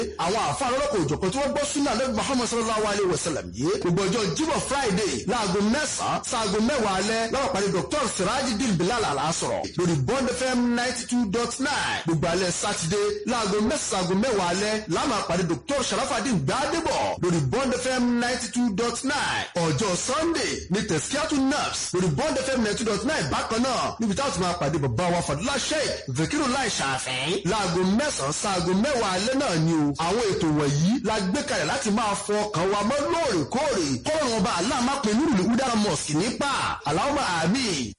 àwọn àfa lọ́lọ́kọ̀ òjọ̀kan tí wọ́n gbọ́ súnà lẹ́gbẹ̀ẹ́ muhammed sallallahu alayhi wa sallam yìí gbogbo ọjọ́ jíbọ̀ friday láago mẹ́sàn-án sáago mẹ́wàá alẹ́ lọ́wọ́ pàdé dr sirajidin bilal alasọ̀rọ̀ lórí bond fm ninety two dot nine gbogbo alẹ́ sátidé láago mẹ́sàn-án mẹ́wàá alẹ́ láàmà pàdé dr sharafadin gbadebo lórí bond fm ninety two dot nine ọjọ́ sunday ní tẹ̀síkíátù naps lórí bond fm ninety two dot nine bákan náà níbi táwọn ti máa pàdé bàbá wa fàdúrà sheikh vekiru lai ṣàfẹ́ láago mẹ́sàn-án sáago mẹ́wàá alẹ́ náà ni o àwọn ètò wọ̀nyí la gbé kalẹ̀ láti máa fọ ọkàn wa mọ́ lóòrèkóòrè kọ́rọ̀ ọba aláàmápẹ̀ nírùlé udara mosque nípa aláwọ̀ àmì